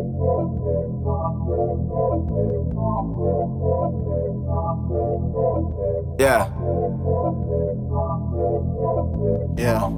Yeah. Yeah.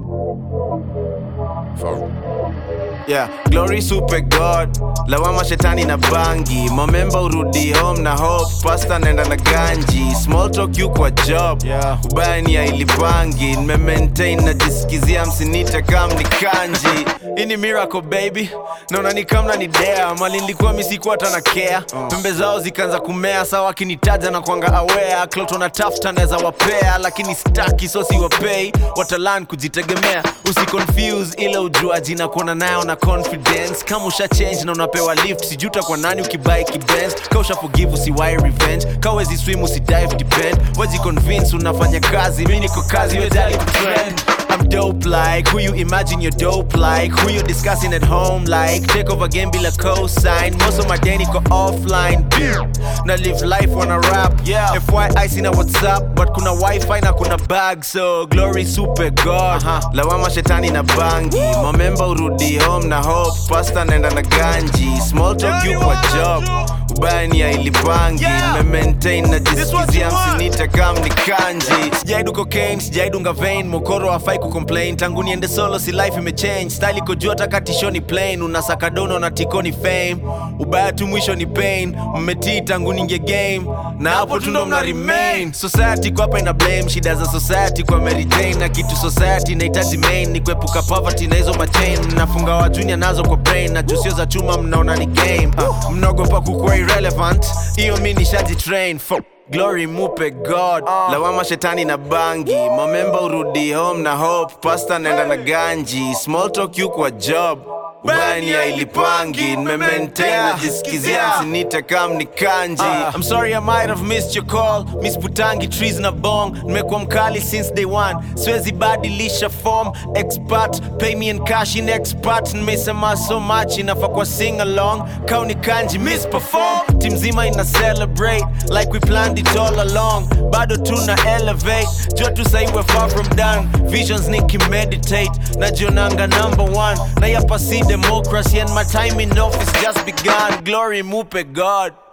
Yeah, glory super god lawama shetani na bangi momemba urudi home na hope pasta naenda na ganji small talk you kwa job Yeah. ubaya ni ya ilipangi nimemaintain najisikizia msinite kam ni kanji hii ni miracle baby naona ni kamna ni dea mali nilikuwa misikuwa hata na care pembe zao zikaanza kumea sawa akinitaja na kwanga aware klot wanatafuta naweza wapea lakini staki so siwapei watalan kujitegemea usiconfuse ile ujuaji na kuona nayo na confidence kama usha change na unapewa lift sijuta kwa nani ukibai kibens ka usha forgive usiwai revenge ka wezi swim usidive depend wezi convince unafanya kazi mi niko kazi wedali kutrend I'm dope like who you imagine you're dope like who you discussing at home like take over game bila cosign most of my day niko offline na live life wanna rap Yeah. FYI sina whatsapp but kuna wifi na kuna bag so glory super god lawama shetani na bangi momemba urudi home na hope pasta naenda na ganji small talk you kwa job ubaya ni ya ilipangi Yeah. nimemaintain what you najisikizia want. msinite kam ni kanji sijaidu cocaine sijaidunga vein mokoro hafai kucomplain tangu niende solo si life imechange style iko juu hata katishoni plain unasaka dono na tikoni fame ubaya tu mwisho ni pain mmetii tangu ninge game na hapo tu ndo mna remain society kwa hapa ina blame shida za society kwa Mary Jane na kitu society inahitaji main ni kuepuka poverty na hizo machain mnafunga wa junior nazo kwa brain na jusio za chuma mnaona ni game uh, mnaogopa kukuwa irrelevant hiyo mi nishaji train for glory mupe god lawama shetani na bangi momemba urudi home na hope pasta naenda na ganji small talk you kwa job ubani ya ilipangi nimemaintain Yeah. najisikizia Yeah. msinite kam ni kanji I'm sorry I might have missed your call Miss Putangi trees na bong nimekuwa mkali since day one siwezi badilisha form expert pay me in cash in expert nimesema so much inafaa kwa sing along kauni kanji miss perform team zima ina celebrate like we planned it all along bado tuna elevate jua tu sahi we're far from done visions nikimeditate najionanga number one na yapa si democracy and my time in office just begun glory mupe god